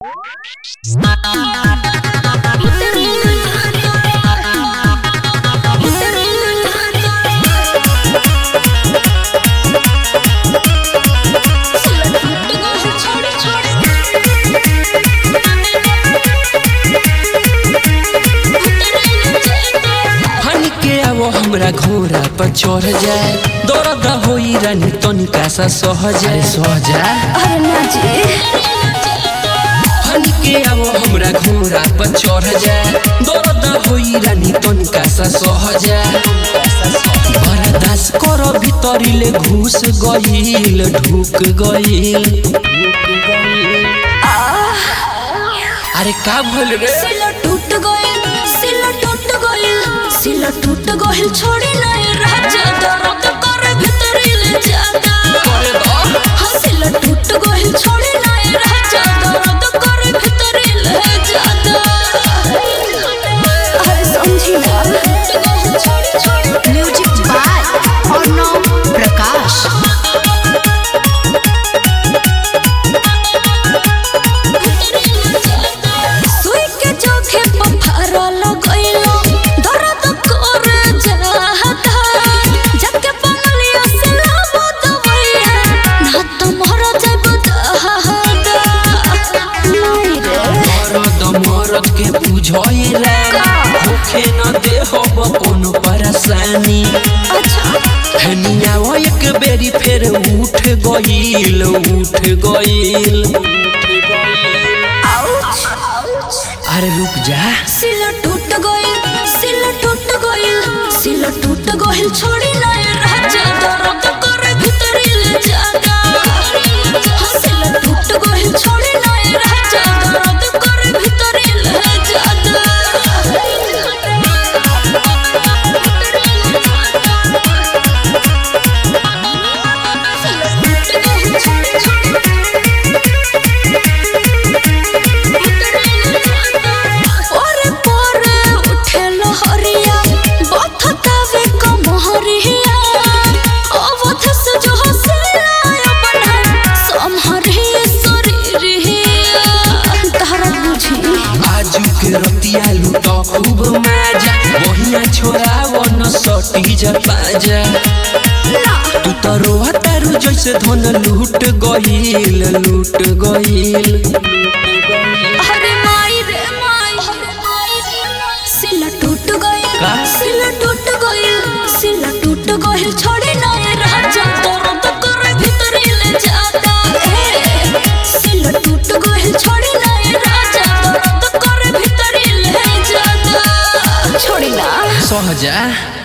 फन के आवो हमरा घोड़ा पर चढ़ जाए दर्द होई रानी तनिका सा सह जाए सह जाए अरे ना जी फन के आवो हमरा घोड़ा पर चढ़ जाए दर्द होई रानी तनिका सा सह जाए बर्दाश्त कर भीतरिले घुस गईल ढुक गईल अरे का भइल रे सिला टूट गइल सिला टूट गइल सिला टूट गइल छोड़ी नहीं राजा दर्द करे भीतरी ले जाता अरे बा हाँ, सिला टूट गइल छोड़ी नहीं राजा दर्द करे भीतरी ले जाता अरे समझी ना म्यूजिक बाय अर्णव प्रकाश सुई के चोखे पत्थर लगइलो दर्द करे जाता जाके बंगलिया से लाबो दवाइया ना तो मर जाब दहादा नहीं रे मरद मरद के बुझैला होखे न देहब कोनो परेशानी अच्छा हनिया वो एक बेरी फेर उठ गईल उठ गईल अरे रुक जा सिला टूट गइल सिला टूट गइल सिला टूट गइल छोड़ी नहीं राजा दर्द करे भीतरी ले जाता हाँ, सिला टूट गइल छोड़ी नहीं राजा दर्द करे भीतरी ले जाता ओरे पोरे उठे लहरिया बथतावे कमहरिया अवथ से जो हसिया बना समहरे शरीरिया तहरा बुझी आजू के रतिया लूट खूब मजा वहिया छोराव न सटी जा पाजा तू तो रोहा तारू जैसे धन लूट गईल लूट गईल अरे माई रे माई सिला टूट गइल का? सिला टूट गइल सिला टूट गइल छोड़ी नहीं राजा दर्द करे भीतरी ले जाता ए, सिला टूट गइल छोड़ी नहीं राजा दर्द करे भीतरी ले जाता छोड़ी ना सहजा